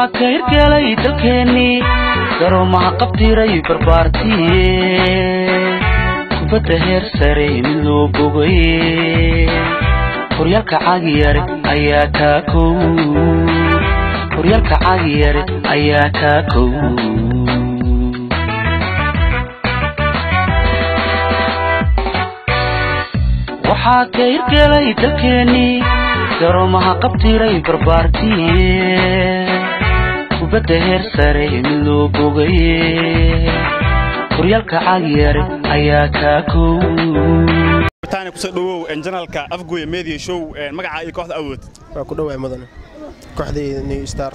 kayrkelay dalkeennii garoomaha qabtiray barbaartiye kubadda heer sare mid loo bogaye horyaalka caagiyare ayaa kaa kow horyaalka caagiyare ayaa kaa kow waxaa kayrkelay dalkeennii garoomaha qabtiray barbaartiye kubadda heer sare mid loo bogaye horyaalka caagiyare ayaa kaa kow taani kusoo dhawow janalka afgooya media show magaca iyo kooxda awood waa ku dhawaay mudane kooxdayda new star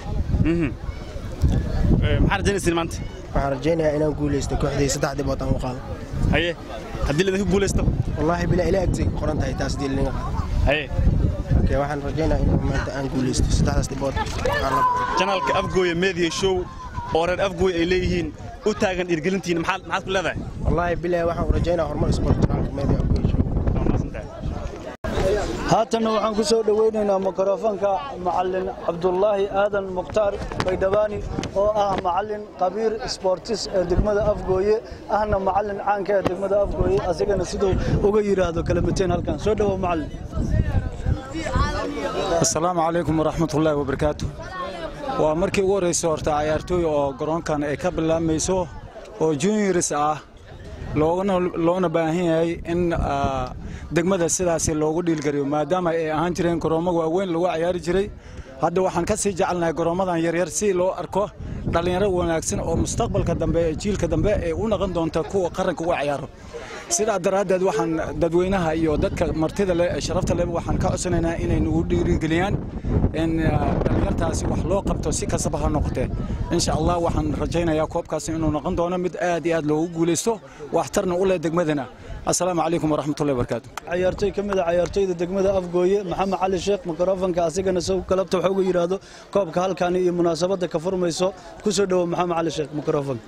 maxaa rajaynaysiin maanta waxaan rajaynayaa inaan guulaysto kooxdayda saddex dhibood aan u qaado haye haddii ladinku guulaysto wallaahi bilaa ilaa agtay ku qoran tahay taas dii linaga qaado haye okay waxaan rajaynayaa in maanta aan guulaysto saddexdaas dhibood aan la baxo janalka afgooya media show oo reer afgooy ay leeyihiin u taagan dhiirgelintiina maxaad maxaad ku leedahay wallaahi bilaa waxaan u rajaynayaa horumar sport janaalka media afgooy show haatanna waxaan ku soo dhowaynaynaa mikrofoonka macalin cabdulaahi aadan mukhtaar baydhabaani oo ah macalin qabiir sboortis ee degmada afgooye ahna macalin caanka ee degmada afgooye asigana siduu uga yidhaahdo kalamateen halkan soo dhowow macalin asalaamu calaykum waraxmatullaahi wabarakaatu waa markii ugu horraysa horta cayaartooy oo garoonkan ay ka bilaamayso oo juniors ah loona baahan yahay in degmada sidaasi loogu dhiilgariyo maadaama ay ahaan jireen garoomo waaweyn lagu cayaari jiray hadda waxaan ka sii jecelnahay garoommadan yaryar si loo arko dhallinyaro wanaagsan oo mustaqbalka dambe ee jiilka dambe ay u noqon doonta kuwa qaranka uga cayaaro sidaa daraaddeed waxaan dadweynaha iyo dadka martida leh ee sharafta leh waxaan ka codsanaynaa inay nagu dhiirigeliyaan in dhallinyartaasi wax loo qabto si kastaba ha noqotee insha allah waxaan rajaynayaa koobkaasi inuu noqon doono mid aad iyo aad loogu guulaysto waxtarna u leh degmadana asalaamu calaykum waraxmatullahi wabarakaatu cayaartooy ka mid a cayaartooyda degmada afgooye maxamed cali sheekh mikrofonka asigana isagu galabta waxa uga yidhaahdo koobka halkani iyo munaasabadda ka furmayso ku soo dhowow maxamed cali sheekh mikrofonka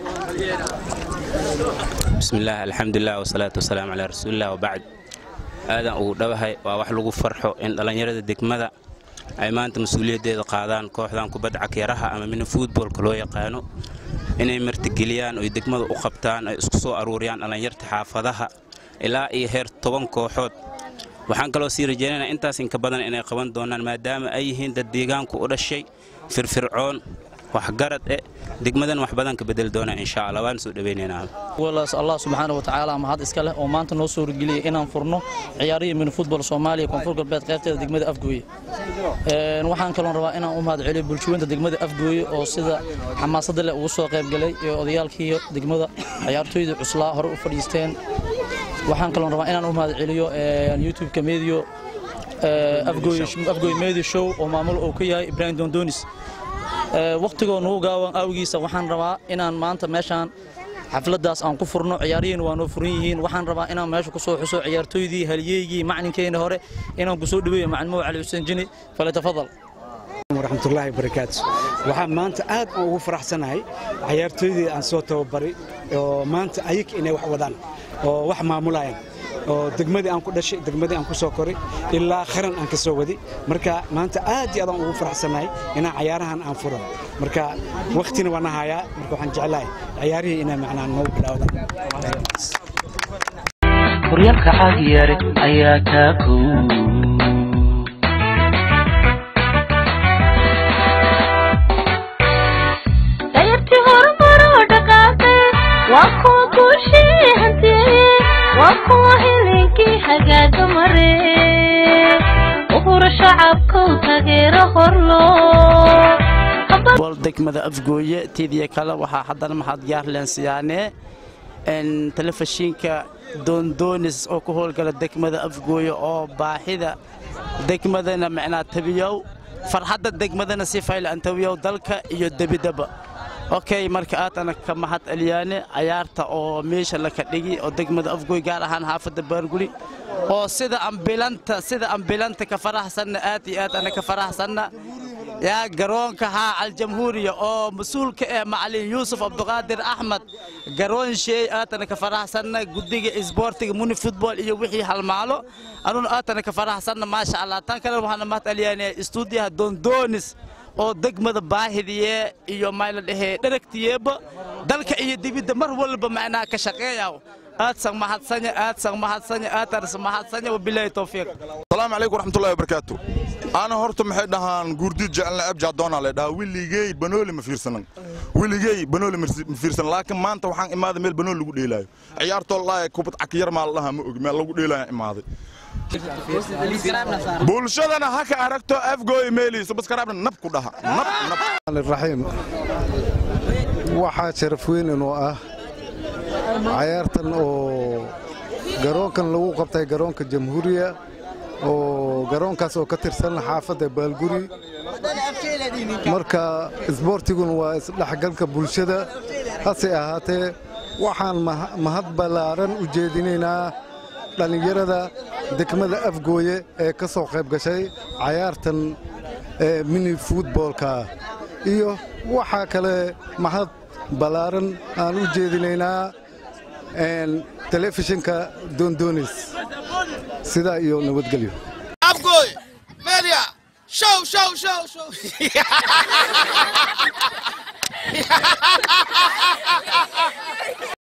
bismillaah alxamdulilah wasalaatu wasalaamu calaa rasuulilah wabacd aadan ugu dhawahay waa wax lagu farxo in dhallinyarada degmada ay maanta mas-uuliyaddeeda qaadaan kooxdan kubadda cakyaraha ama mina fuutboolka loo yaqaano inay martigeliyaan oy degmada u qabtaan ay isku soo aruuriyaan dhallinyarta xaafadaha ilaa iyo heer toban kooxood waxaan kaloo sii rajaynayna intaas inka badan inay qaban doonaan maadaama ay yihiin dad deegaanku u dhashay firfircoon waxgarad eh degmadan wax badan ka bedeli doona insha allah waan soo dhawaynaynaa walaas allah subxaana wa tacaala mahad iska leh oo maanta noo soo wargeliyay inaan furno ciyaarihii mini futbol soomaaliya koonfur galbeed qaybteeda degmada afgooye waxaan kaloon rabaa inaan u mahad celiyo bulshooyinta degmada afgooye oo sida xamaasadda leh ugu soo qaybgalay ee odayaalkii degmada ciyaartooyda cuslaa hore u fadhiisteen waxaan kaloon rabaa inaan u mahad celiyo youtube-ka medio afgooye medio show oo maamul uu ka yahay ibraahim dondonis wakhtigoo nugu gaawan awgiisa waxaan rabaa inaan maanta meeshaan xafladdaas aan ku furno ciyaarihiina waa noo furan yihiin waxaan rabaa inaan meesha ku soo xuso ciyaartooydii halyeygii maclinkeenna hore inaan ku soo dhaweeyo macalimow cali xuseen jini falyatafadal waraxmatullaahi barakaatu waxaan maanta aad aan ugu faraxsanahay ciyaartooydii aan soo tababaray oo maanta ayag inay wax wadaan oo wax maamulayaan oo degmadii aan ku dhashay degmadii aan ku soo koray ilaa qaran aan ka soo wadi marka maanta aad iyo aad aan ugu faraxsanahay inaan cayaarahan aan furo marka wakhtina waan hayaa marka waxaan jeclahay ciyaarihii inay macnaa noogu bilaawdaan horyaalka caagiyare ayaa kaa kow dayartii horumaroo dhaqaaqe waa kuwa guushii hantiye waa kuwa hilinkii hagaaga mare uhura shacabkow tageero horloo bol degmada afgooye tiidiya kale waxaa haddana maxaad gaarleen siyaanee telefishinka doondoonis oo ku howlgala degmada afgooye oo baahida degmadana micnaa tabiyow farxadda degmadana si fayl aan tabiyow dalka iyo debidaba okay marka aadana ka mahad celiyaane cayaarta oo meesha laka dhigi oo degmada afgooy gaar ahaan xaafadda baarguli oo sida ambilanta sida ambilanta ka faraxsanna aad iyo aad ana ka faraxsanna yaa garoonka haa aljamhuuriya oo mas-uulka ee macalin yuusuf cabduqaadir axmed garoon sheey aatana ka faraxsanna guddiga isboortiga muni futbol iyo wixii halmaalo anuna aatana ka faraxsanna maasha allah tan kale waxaana mahad celiyaane istuudiyaha dondoonis oo degmada baahidiye iyo mayla dhahee dheragtiyeeba dalka iyo dibidda mar walba macnaa ka shaqeeyaw aadsan mahadsanya aadsan mahadsanya aadarsa mahadsanya wabilaahi towfiiq asalaamu calaykum waraxmatullahi wabarakaatu ana horta maxay dhahaan guurdiid jecelna abjaadoona le dhahaa wiligey banooli ma fiirsanan wiligey banooli ma fiirsanan laakiin maanta waxaan imaaday meel banooli lagu dheelaayo ciyaartoo laaye kubad cakyar maa la dhahaa ma ogi meel lagu dheelaayo imaaday bulshadana ha ka aragto afgooy meeli subaskarabna nab ku dhaha nab nab raxiim waxaa sharaf weyn inuu ah cayaartan oo garoonkan lagu qabtay garoonka jamhuuriya oo garoonkaas oo ka tirsan xaafadda baalguri marka isboortiguna waa isdhexgalka bulshada hase ahaatee waxaan mahad ballaaran u jeedinaynaa dhallinyarada degmada afgooye ee ka soo qayb gashay cayaartan mini futboolka iyo waxaa kale mahad ballaaran aan u jeedinaynaa telefishinka doondoonis sidaa iyo nabadgelyo afgooy media show show show show